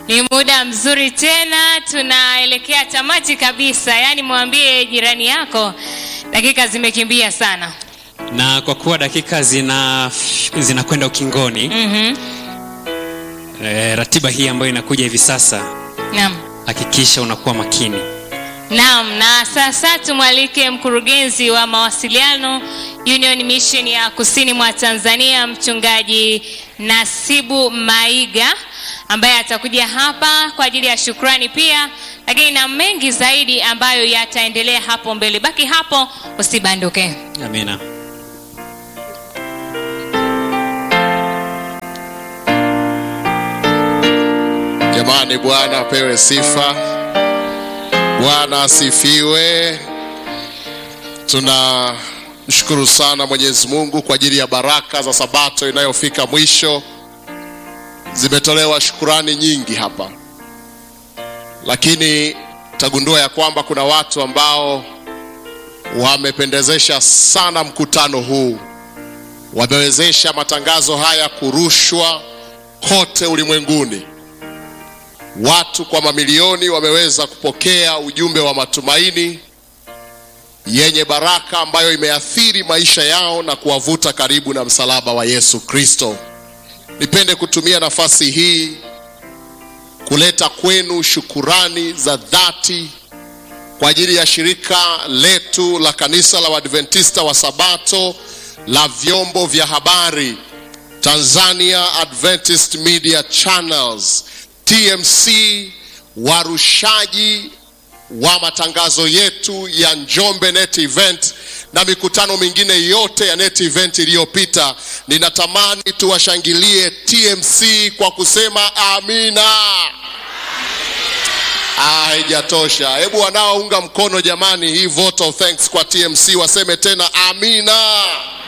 Ni muda mzuri tena, tunaelekea tamati kabisa. Yaani mwambie jirani yako dakika zimekimbia sana. na kwa kuwa dakika zina zinakwenda ukingoni Mhm. e, ratiba hii ambayo inakuja hivi sasa Naam. hakikisha unakuwa makini Naam, na sasa tumwalike mkurugenzi wa mawasiliano Union Mission ya Kusini mwa Tanzania, mchungaji Nasibu Maiga ambaye atakuja hapa kwa ajili ya shukrani pia, lakini na mengi zaidi ambayo yataendelea hapo mbele. Baki hapo, usibanduke. amina Jamani, Bwana apewe sifa, Bwana asifiwe. Tunamshukuru sana Mwenyezi Mungu kwa ajili ya baraka za Sabato inayofika mwisho. Zimetolewa shukurani nyingi hapa, lakini tagundua ya kwamba kuna watu ambao wamependezesha sana mkutano huu, wamewezesha matangazo haya kurushwa kote ulimwenguni. Watu kwa mamilioni wameweza kupokea ujumbe wa matumaini yenye baraka ambayo imeathiri maisha yao na kuwavuta karibu na msalaba wa Yesu Kristo. Nipende kutumia nafasi hii kuleta kwenu shukurani za dhati kwa ajili ya shirika letu la kanisa la Waadventista wa Sabato la vyombo vya habari Tanzania Adventist Media Channels TMC, warushaji wa matangazo yetu ya Njombe Net Event na mikutano mingine yote ya Net Event iliyopita. Ninatamani tuwashangilie TMC kwa kusema amina. Ah, haijatosha. Hebu wanaounga mkono jamani, hii vote of thanks kwa TMC waseme tena amina.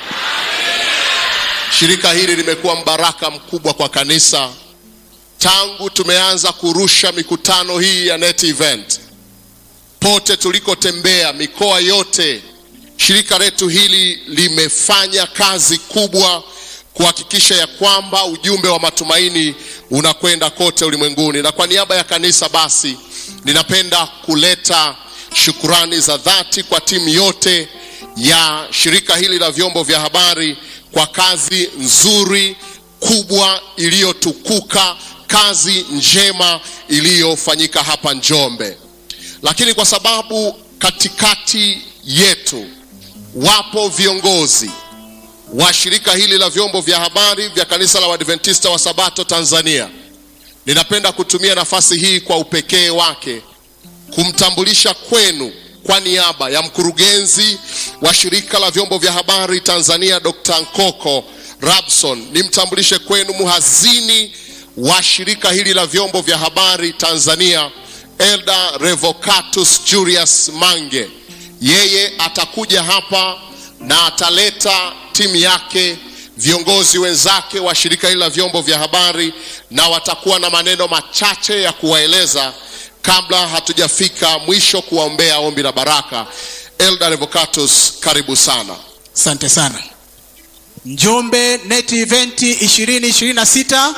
Shirika hili limekuwa mbaraka mkubwa kwa kanisa tangu tumeanza kurusha mikutano hii ya net event pote tulikotembea mikoa yote shirika letu hili limefanya kazi kubwa kuhakikisha ya kwamba ujumbe wa matumaini unakwenda kote ulimwenguni na kwa niaba ya kanisa basi ninapenda kuleta shukurani za dhati kwa timu yote ya shirika hili la vyombo vya habari kwa kazi nzuri kubwa iliyotukuka kazi njema iliyofanyika hapa Njombe. Lakini kwa sababu katikati yetu wapo viongozi wa shirika hili la vyombo vya habari vya kanisa la Waadventista wa Sabato Tanzania, ninapenda kutumia nafasi hii kwa upekee wake kumtambulisha kwenu kwa niaba ya mkurugenzi wa shirika la vyombo vya habari Tanzania Dr. Nkoko Rabson, nimtambulishe kwenu mhazini wa shirika hili la vyombo vya habari Tanzania Elda Revocatus Julius Mange. Yeye atakuja hapa na ataleta timu yake, viongozi wenzake wa shirika hili la vyombo vya habari, na watakuwa na maneno machache ya kuwaeleza kabla hatujafika mwisho kuwaombea ombi la baraka. Elda Revocatus, karibu sana. Asante sana. Njombe Net Event 2026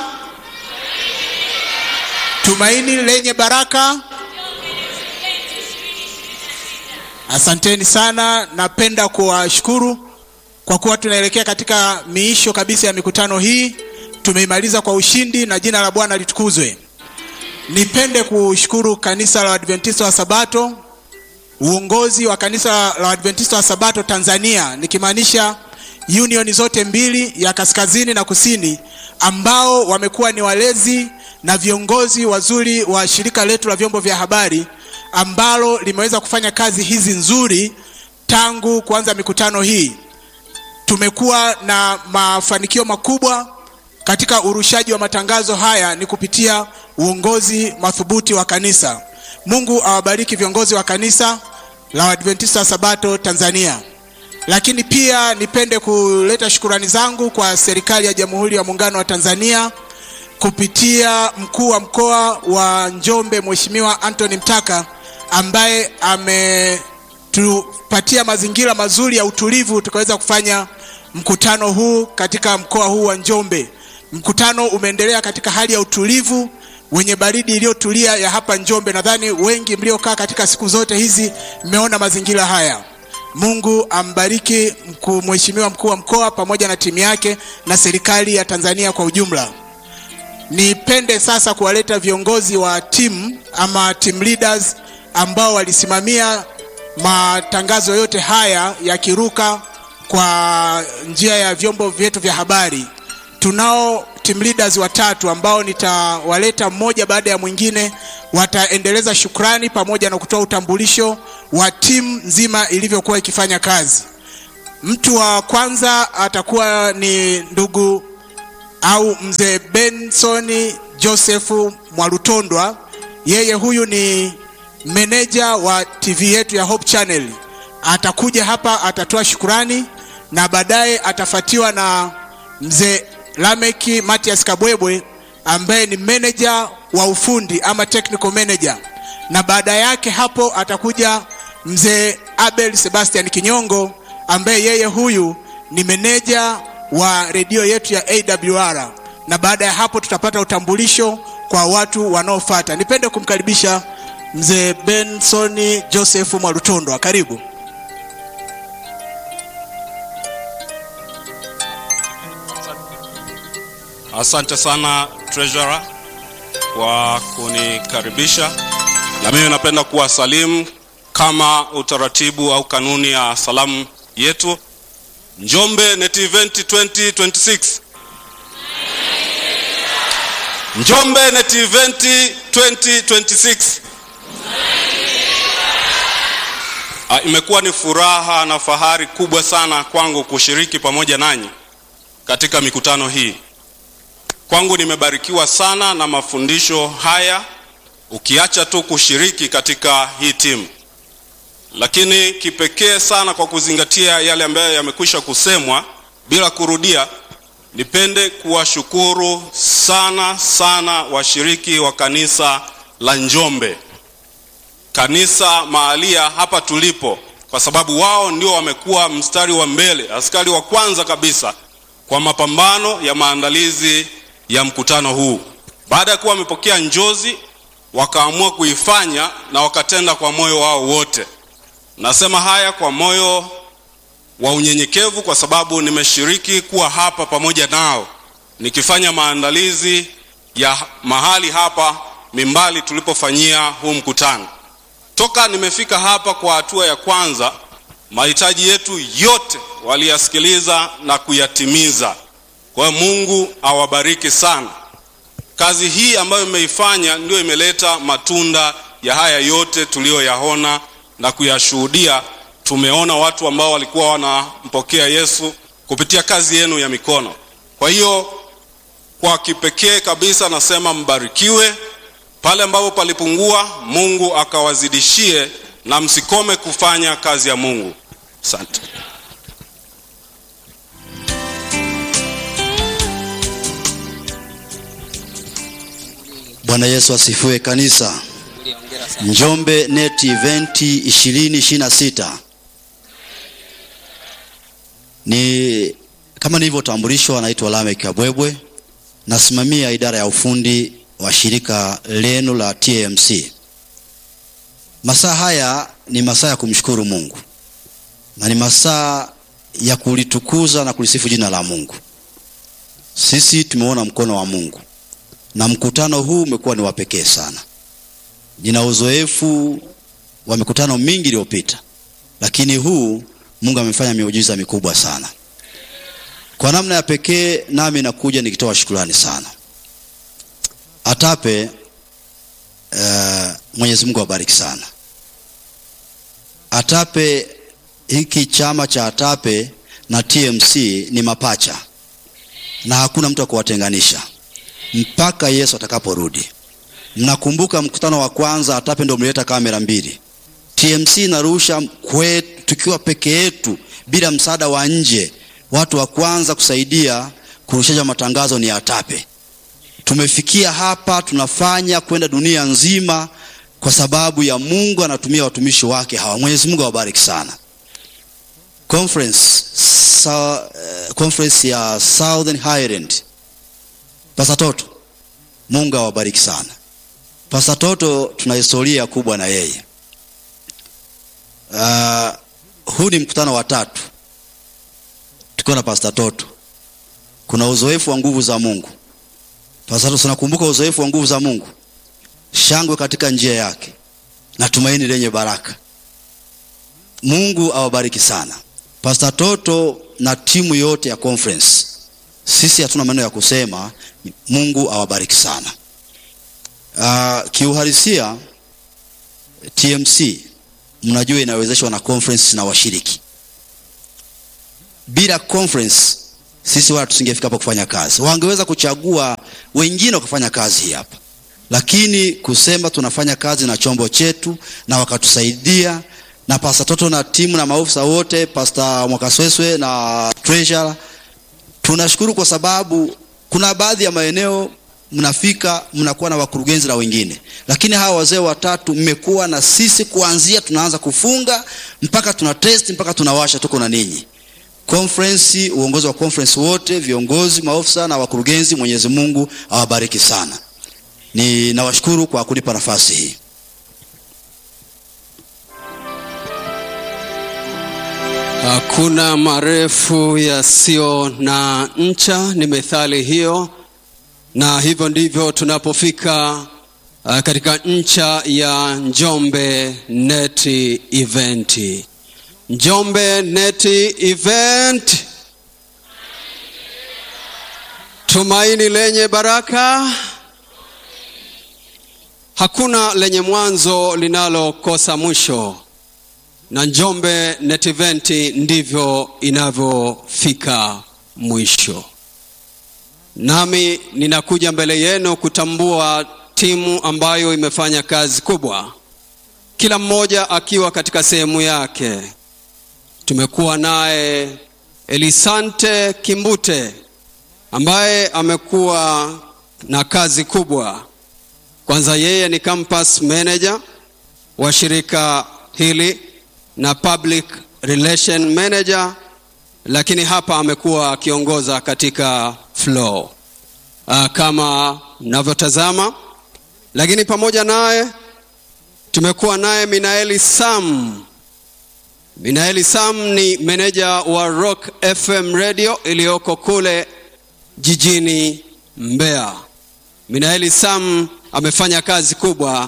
Tumaini lenye baraka. Asanteni sana, napenda kuwashukuru kwa kuwa tunaelekea katika miisho kabisa ya mikutano hii. Tumeimaliza kwa ushindi na jina la Bwana litukuzwe. Nipende kushukuru kanisa la Adventista wa Sabato, uongozi wa kanisa la Adventista wa Sabato Tanzania, nikimaanisha union zote mbili ya kaskazini na kusini, ambao wamekuwa ni walezi na viongozi wazuri wa shirika letu la vyombo vya habari ambalo limeweza kufanya kazi hizi nzuri tangu kuanza mikutano hii. Tumekuwa na mafanikio makubwa katika urushaji wa matangazo haya ni kupitia uongozi madhubuti wa kanisa. Mungu awabariki viongozi wa kanisa la Adventista wa Sabato Tanzania. Lakini pia nipende kuleta shukurani zangu kwa serikali ya Jamhuri ya Muungano wa Tanzania kupitia mkuu wa mkoa wa Njombe Mheshimiwa Anthony Mtaka ambaye ametupatia mazingira mazuri ya utulivu tukaweza kufanya mkutano huu katika mkoa huu wa Njombe. Mkutano umeendelea katika hali ya utulivu wenye baridi iliyotulia ya hapa Njombe. Nadhani wengi mliokaa katika siku zote hizi mmeona mazingira haya. Mungu ambariki mkuu, mheshimiwa mkuu wa mkoa pamoja na timu yake na serikali ya Tanzania kwa ujumla. Nipende sasa kuwaleta viongozi wa timu ama team leaders ambao walisimamia matangazo yote haya yakiruka kwa njia ya vyombo vyetu vya habari. Tunao team leaders watatu ambao nitawaleta mmoja baada ya mwingine, wataendeleza shukrani pamoja na kutoa utambulisho wa timu nzima ilivyokuwa ikifanya kazi. Mtu wa kwanza atakuwa ni ndugu au mzee Benson Joseph Mwalutondwa. Yeye huyu ni meneja wa TV yetu ya Hope Channel. Atakuja hapa atatoa shukurani na baadaye atafuatiwa na mzee Lameki Matias Kabwebwe ambaye ni meneja wa ufundi ama technical manager, na baada yake hapo atakuja mzee Abel Sebastian Kinyongo ambaye yeye huyu ni meneja wa redio yetu ya AWR, na baada ya hapo tutapata utambulisho kwa watu wanaofuata. Nipende kumkaribisha mzee Benson Joseph Mwalutondwa, karibu. Asante sana treasurer kwa kunikaribisha, na mimi napenda kuwasalimu kama utaratibu au kanuni ya salamu yetu. Njombe Net Event 2026. Njombe Net Event 2026. Ah, Imekuwa ni furaha na fahari kubwa sana kwangu kushiriki pamoja nanyi katika mikutano hii. Kwangu nimebarikiwa sana na mafundisho haya, ukiacha tu kushiriki katika hii timu, lakini kipekee sana kwa kuzingatia yale ambayo yamekwisha kusemwa bila kurudia, nipende kuwashukuru sana sana washiriki wa kanisa la Njombe, kanisa mahalia hapa tulipo, kwa sababu wao ndio wamekuwa mstari wa mbele, askari wa kwanza kabisa kwa mapambano ya maandalizi ya mkutano huu. Baada ya kuwa wamepokea njozi, wakaamua kuifanya na wakatenda kwa moyo wao wote. Nasema haya kwa moyo wa unyenyekevu, kwa sababu nimeshiriki kuwa hapa pamoja nao nikifanya maandalizi ya mahali hapa Mimbali tulipofanyia huu mkutano. Toka nimefika hapa kwa hatua ya kwanza, mahitaji yetu yote waliyasikiliza na kuyatimiza. Kwa hiyo Mungu awabariki sana. Kazi hii ambayo imeifanya ndio imeleta matunda ya haya yote tuliyoyaona na kuyashuhudia. Tumeona watu ambao walikuwa wanampokea Yesu kupitia kazi yenu ya mikono. Kwa hiyo kwa kipekee kabisa nasema mbarikiwe. Pale ambapo palipungua, Mungu akawazidishie na msikome kufanya kazi ya Mungu. Asante. Bwana Yesu asifiwe kanisa. Njombe Net Event 2026 ni kama nilivyotambulishwa, naitwa Lamek Kabwebwe, nasimamia idara ya ufundi wa shirika lenu la TMC. Masaa haya ni masaa ya kumshukuru Mungu na ni masaa ya kulitukuza na kulisifu jina la Mungu. Sisi tumeona mkono wa Mungu na mkutano huu umekuwa ni wa pekee sana. Nina uzoefu wa mikutano mingi iliyopita, lakini huu Mungu amefanya miujiza mikubwa sana kwa namna ya pekee, nami nakuja nikitoa shukrani sana. Atape uh, Mwenyezi Mungu awabariki sana. Atape, hiki chama cha Atape na TMC ni mapacha na hakuna mtu wa kuwatenganisha mpaka Yesu atakaporudi. Mnakumbuka mkutano wa kwanza Atape ndio mlileta kamera mbili, TMC narusha kwetu tukiwa peke yetu bila msaada wa nje. Watu wa kwanza kusaidia kurushaja matangazo ni Atape. Tumefikia hapa, tunafanya kwenda dunia nzima kwa sababu ya Mungu anatumia watumishi wake hawa. Mwenyezi Mungu awabariki sana. Conference, sa, uh, conference ya Southern Highland Pastor Toto, Mungu awabariki sana. Pastor Toto tuna historia kubwa na yeye. Uh, huu ni mkutano wa tatu tukiwa na Pastor Toto. Kuna uzoefu wa nguvu za Mungu. Pastor Toto, tunakumbuka uzoefu wa nguvu za Mungu, shangwe katika njia yake na tumaini lenye baraka. Mungu awabariki sana Pastor Toto na timu yote ya conference. Sisi hatuna maneno ya kusema, Mungu awabariki sana. Uh, kiuhalisia TMC mnajua inawezeshwa na conference na washiriki. Bila conference sisi wala tusingefika hapa kufanya kazi. Wangeweza kuchagua wengine wakafanya kazi hii hapa, lakini kusema tunafanya kazi na chombo chetu na wakatusaidia na Pastor Toto na timu na maofisa wote, Pastor Mwakasweswe na treasurer, tunashukuru kwa sababu kuna baadhi ya maeneo mnafika mnakuwa na wakurugenzi na wengine, lakini hawa wazee watatu mmekuwa na sisi kuanzia tunaanza kufunga mpaka tuna test mpaka tunawasha, tuko na ninyi. Conference, uongozi wa conference wote, viongozi, maofisa na wakurugenzi, Mwenyezi Mungu awabariki sana. Ninawashukuru kwa kunipa nafasi hii. Hakuna marefu yasiyo na ncha, ni methali hiyo, na hivyo ndivyo tunapofika uh, katika ncha ya Njombe Net Event. Njombe Net Event, tumaini lenye baraka. Hakuna lenye mwanzo linalokosa mwisho na Njombe Net Event ndivyo inavyofika mwisho. Nami ninakuja mbele yenu kutambua timu ambayo imefanya kazi kubwa, kila mmoja akiwa katika sehemu yake. Tumekuwa naye Elisante Kimbute ambaye amekuwa na kazi kubwa. Kwanza, yeye ni campus manager wa shirika hili na public relation manager, lakini hapa amekuwa akiongoza katika flow uh, kama mnavyotazama. Lakini pamoja naye tumekuwa naye Minaeli Sam. Minaeli Sam ni meneja wa Rock FM radio iliyoko kule jijini Mbeya. Minaeli Sam amefanya kazi kubwa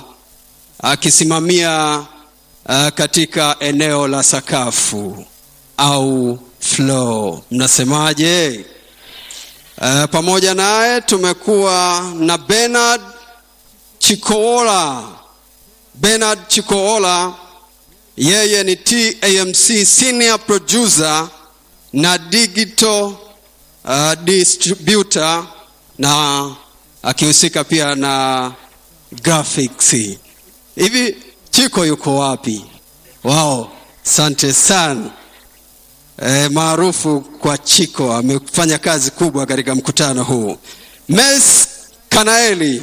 akisimamia uh, katika eneo la sakafu au floor, mnasemaje? Uh, pamoja naye tumekuwa na Bernard Chikoola. Bernard Chikoola yeye ni TAMC senior producer na digital uh, distributor na akihusika pia na graphics. Hivi Chiko yuko wapi? Wao, asante sana. E, maarufu kwa Chiko amefanya kazi kubwa katika mkutano huu. Mes Kanaeli.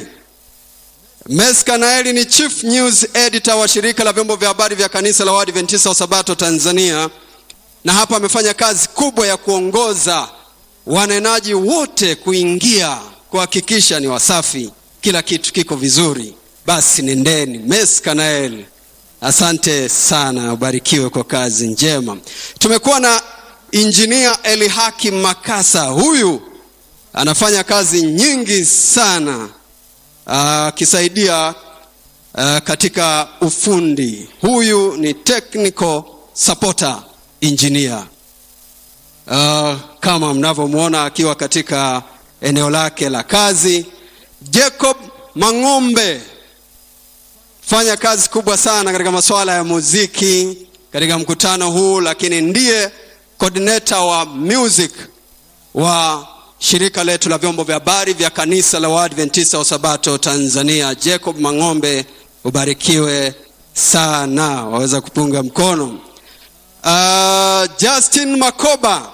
Mes Kanaeli ni chief news editor wa shirika la vyombo vya habari vya kanisa la Waadventista wa Sabato Tanzania, na hapa amefanya kazi kubwa ya kuongoza wanenaji wote kuingia kuhakikisha ni wasafi, kila kitu kiko vizuri. Basi nendeni. Mes Kanaeli, asante sana, ubarikiwe kwa kazi njema. Tumekuwa na injinia Elihaki Makasa, huyu anafanya kazi nyingi sana akisaidia uh, katika ufundi. Huyu ni technical supporter engineer uh, kama mnavyomwona akiwa katika eneo lake la kazi. Jacob Mang'ombe fanya kazi kubwa sana katika masuala ya muziki katika mkutano huu, lakini ndiye coordinator wa music wa shirika letu la vyombo vya habari vya kanisa la Waadventista wa Sabato Tanzania. Jacob Mang'ombe, ubarikiwe sana, waweza kupunga mkono. Uh, Justin Makoba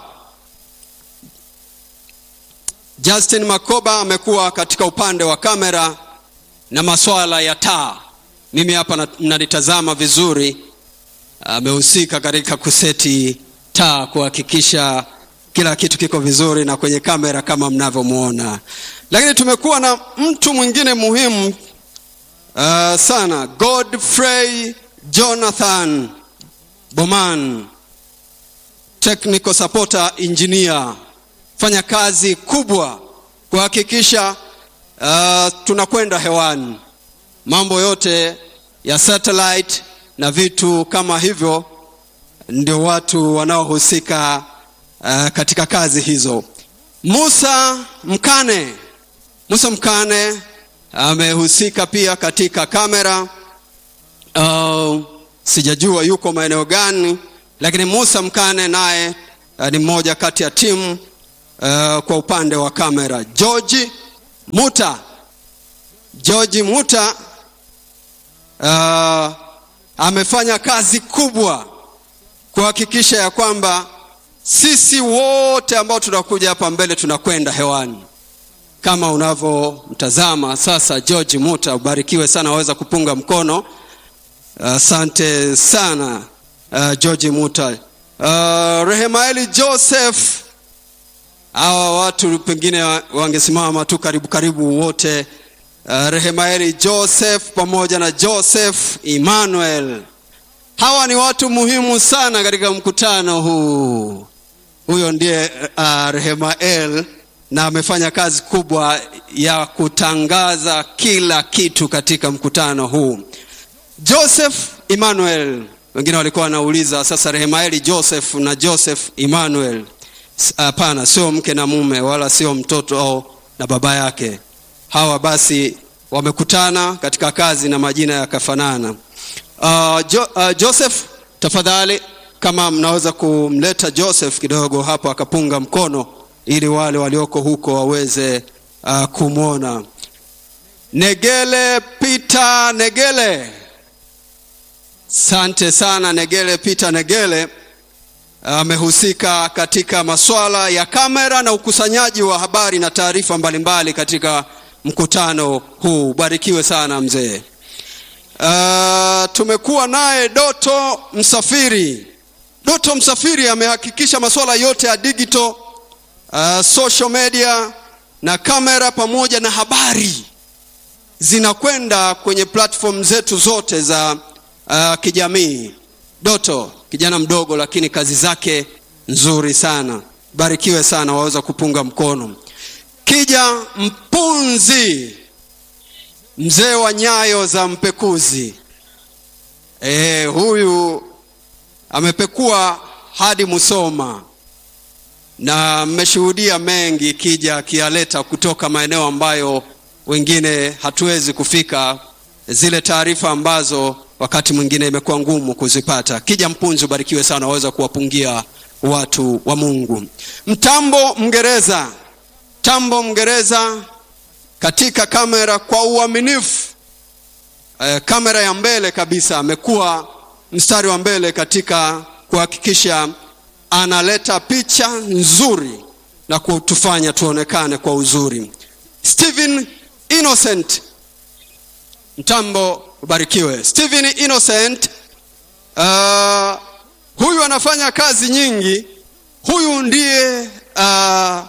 Justin Makoba amekuwa katika upande wa kamera na masuala ya taa. Mimi hapa mnalitazama vizuri, amehusika katika kuseti taa kuhakikisha kila kitu kiko vizuri na kwenye kamera kama mnavyomwona. Lakini tumekuwa na mtu mwingine muhimu uh, sana godfrey jonathan boman technical supporter engineer fanya kazi kubwa kuhakikisha uh, tunakwenda hewani mambo yote ya satellite na vitu kama hivyo ndio watu wanaohusika uh, katika kazi hizo musa mkane musa mkane amehusika pia katika kamera uh, sijajua yuko maeneo gani lakini musa mkane naye uh, ni mmoja kati ya timu uh, kwa upande wa kamera georgi muta georgi muta uh, amefanya kazi kubwa kuhakikisha ya kwamba sisi wote ambao tunakuja hapa mbele tunakwenda hewani kama unavyomtazama sasa george muta ubarikiwe sana waweza kupunga mkono asante uh, sana uh, george muta uh, rehemaeli joseph hawa watu pengine wangesimama tu karibu karibu wote uh, rehemaeli joseph pamoja na joseph emmanuel hawa ni watu muhimu sana katika mkutano huu huyo ndiye uh, rehemael na amefanya kazi kubwa ya kutangaza kila kitu katika mkutano huu joseph emmanuel wengine walikuwa wanauliza sasa rehemaeli joseph na joseph emmanuel hapana sio mke na mume wala sio mtoto au na baba yake hawa basi wamekutana katika kazi na majina yakafanana uh, jo, uh, joseph tafadhali kama mnaweza kumleta joseph kidogo hapo akapunga mkono ili wale walioko huko waweze uh, kumwona negele peter negele sante sana negele peter negele amehusika uh, katika maswala ya kamera na ukusanyaji wa habari na taarifa mbalimbali katika mkutano huu barikiwe sana mzee uh, tumekuwa naye doto msafiri doto msafiri amehakikisha masuala yote ya digital uh, social media na kamera pamoja na habari zinakwenda kwenye platform zetu zote za uh, kijamii doto kijana mdogo lakini kazi zake nzuri sana barikiwe sana waweza kupunga mkono kija mpunzi mzee wa nyayo za mpekuzi e, huyu amepekua hadi musoma na mmeshuhudia mengi kija akiyaleta kutoka maeneo ambayo wengine hatuwezi kufika zile taarifa ambazo wakati mwingine imekuwa ngumu kuzipata kija mpunzi ubarikiwe sana waweza kuwapungia watu wa mungu mtambo mngereza mtambo mngereza katika kamera kwa uaminifu e, kamera ya mbele kabisa amekuwa mstari wa mbele katika kuhakikisha analeta picha nzuri na kutufanya tuonekane kwa uzuri stephen innocent mtambo ubarikiwe stephen innocent uh, huyu anafanya kazi nyingi huyu ndiye uh,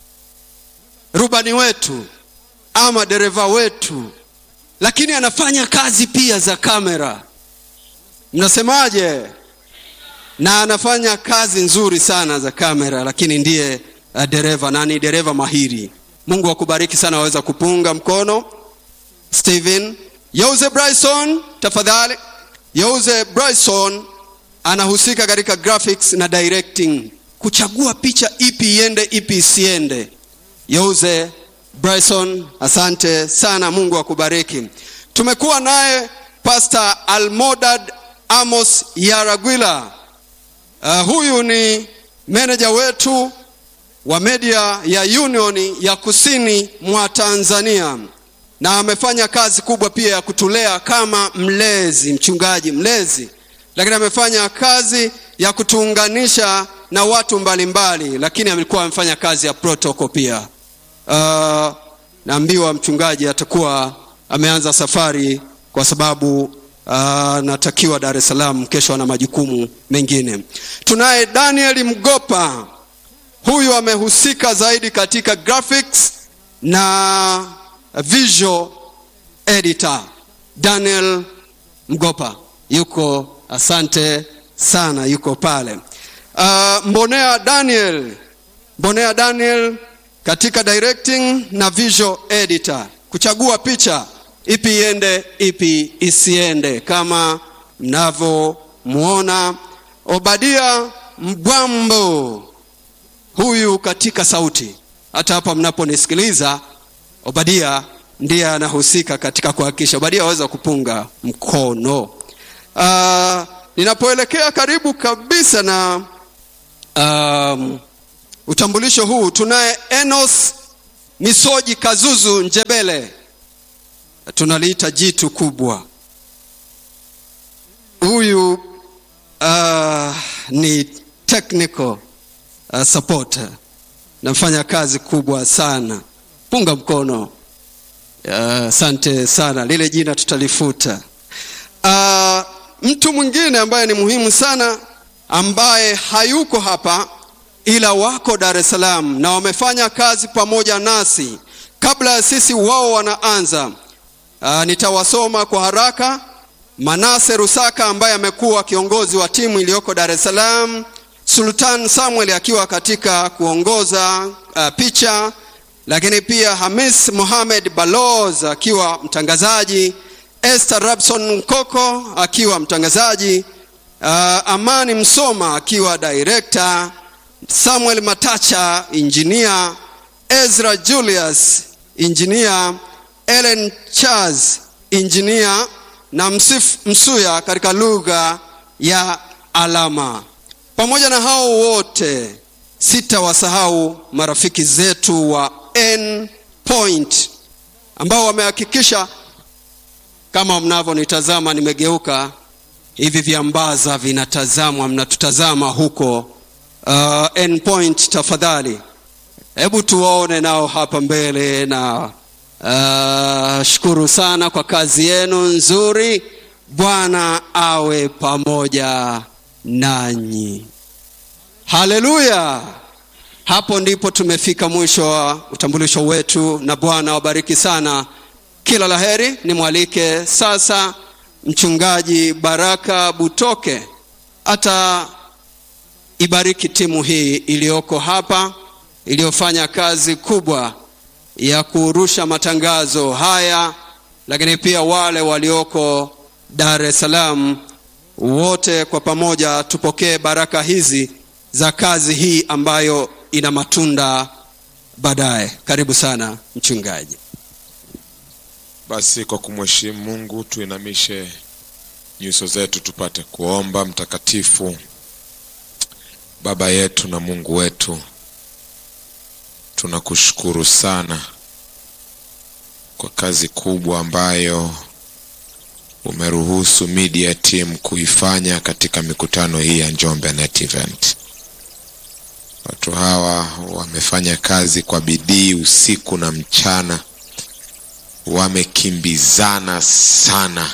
rubani wetu ama dereva wetu lakini anafanya kazi pia za kamera mnasemaje na anafanya kazi nzuri sana za kamera lakini ndiye uh, dereva na ni dereva mahiri mungu akubariki sana waweza kupunga mkono stephen yose bryson tafadhali yose bryson anahusika katika graphics na directing kuchagua picha ipi iende ipi isiende yose bryson asante sana mungu akubariki tumekuwa naye pastor almodad amos yaragwila uh, huyu ni meneja wetu wa media ya union ya kusini mwa tanzania na amefanya kazi kubwa pia ya kutulea kama mlezi mchungaji mlezi lakini amefanya kazi ya kutuunganisha na watu mbalimbali mbali, lakini amekuwa amefanya kazi ya protocol pia uh, naambiwa mchungaji atakuwa ameanza safari kwa sababu anatakiwa uh, dar es salaam kesho ana majukumu mengine tunaye daniel mgopa huyu amehusika zaidi katika graphics na visual editor daniel mgopa yuko asante sana yuko pale uh, mbonea daniel mbonea daniel katika directing na visual editor kuchagua picha ipi iende ipi isiende kama mnavyomwona obadia mbwambo huyu katika sauti hata hapa mnaponisikiliza obadia ndiye anahusika katika kuhakikisha obadia aweza kupunga mkono uh, ninapoelekea karibu kabisa na um, utambulisho huu tunaye enos misoji kazuzu njebele tunaliita jitu kubwa huyu uh, ni technical uh, support nafanya kazi kubwa sana punga mkono asante uh, sana lile jina tutalifuta uh, mtu mwingine ambaye ni muhimu sana ambaye hayuko hapa ila wako dar es salaam na wamefanya kazi pamoja nasi kabla ya sisi wao wanaanza uh, nitawasoma kwa haraka manase rusaka ambaye amekuwa kiongozi wa timu iliyoko dar es salaam sultan samuel akiwa katika kuongoza uh, picha lakini pia hamis mohamed baloz akiwa mtangazaji esther rabson nkoko akiwa mtangazaji uh, amani msoma akiwa director samuel matacha injinia ezra julius injinia ellen charles injinia na msif msuya katika lugha ya alama pamoja na hao wote sitawasahau marafiki zetu wa n point ambao wamehakikisha kama mnavyonitazama nimegeuka hivi viambaza vinatazamwa mnatutazama huko uh, n point tafadhali hebu tuwaone nao hapa mbele na uh, shukuru sana kwa kazi yenu nzuri bwana awe pamoja nanyi haleluya hapo ndipo tumefika mwisho wa utambulisho wetu na bwana wabariki sana kila laheri nimwalike sasa mchungaji baraka butoke hata ibariki timu hii iliyoko hapa iliyofanya kazi kubwa ya kurusha matangazo haya lakini pia wale walioko dar es salaam wote kwa pamoja tupokee baraka hizi za kazi hii ambayo ina matunda baadaye karibu sana mchungaji basi kwa kumheshimu mungu tuinamishe nyuso zetu tupate kuomba mtakatifu baba yetu na mungu wetu tunakushukuru sana kwa kazi kubwa ambayo umeruhusu media team kuifanya katika mikutano hii ya njombe net event watu hawa wamefanya kazi kwa bidii usiku na mchana wamekimbizana sana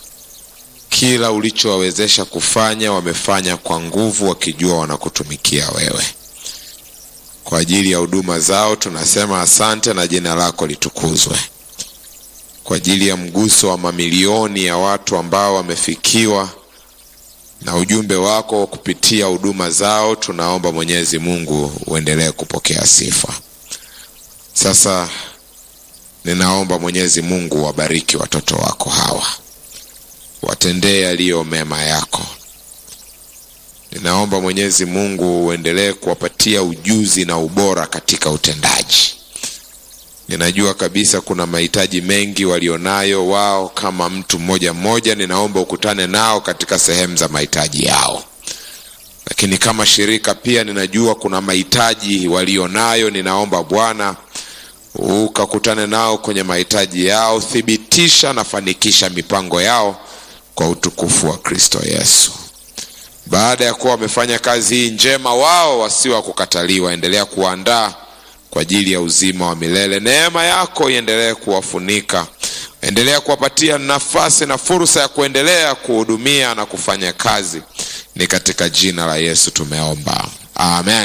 kila ulichowawezesha kufanya wamefanya kwa nguvu wakijua wanakutumikia wewe kwa ajili ya huduma zao tunasema asante na jina lako litukuzwe kwa ajili ya mguso wa mamilioni ya watu ambao wamefikiwa na ujumbe wako kupitia huduma zao tunaomba mwenyezi mungu uendelee kupokea sifa sasa ninaomba mwenyezi mungu wabariki watoto wako hawa watendee yaliyo mema yako ninaomba mwenyezi mungu uendelee kuwapatia ujuzi na ubora katika utendaji ninajua kabisa kuna mahitaji mengi walionayo wao kama mtu mmoja mmoja ninaomba ukutane nao katika sehemu za mahitaji yao lakini kama shirika pia ninajua kuna mahitaji walionayo ninaomba bwana ukakutane nao kwenye mahitaji yao thibitisha na fanikisha mipango yao kwa utukufu wa kristo yesu baada ya kuwa wamefanya kazi hii njema wao wasiwa kukataliwa endelea kuwaandaa kwa ajili ya uzima wa milele neema yako iendelee kuwafunika endelea kuwapatia nafasi na fursa ya kuendelea kuhudumia na kufanya kazi ni katika jina la yesu tumeomba amen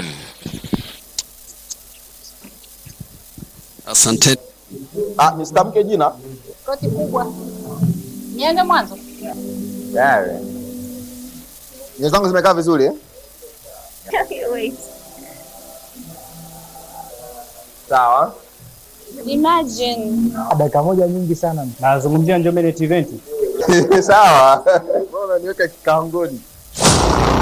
asante Ah, nisitamke jina. koti kubwa Nianze mwanzo. Tayari. Nywele zangu zimekaa vizuri eh? Wait. Sawa. Imagine. dakika moja nyingi sana nazungumzia Njombe Net Event Sawa. Mbona unaniweka kikangoni?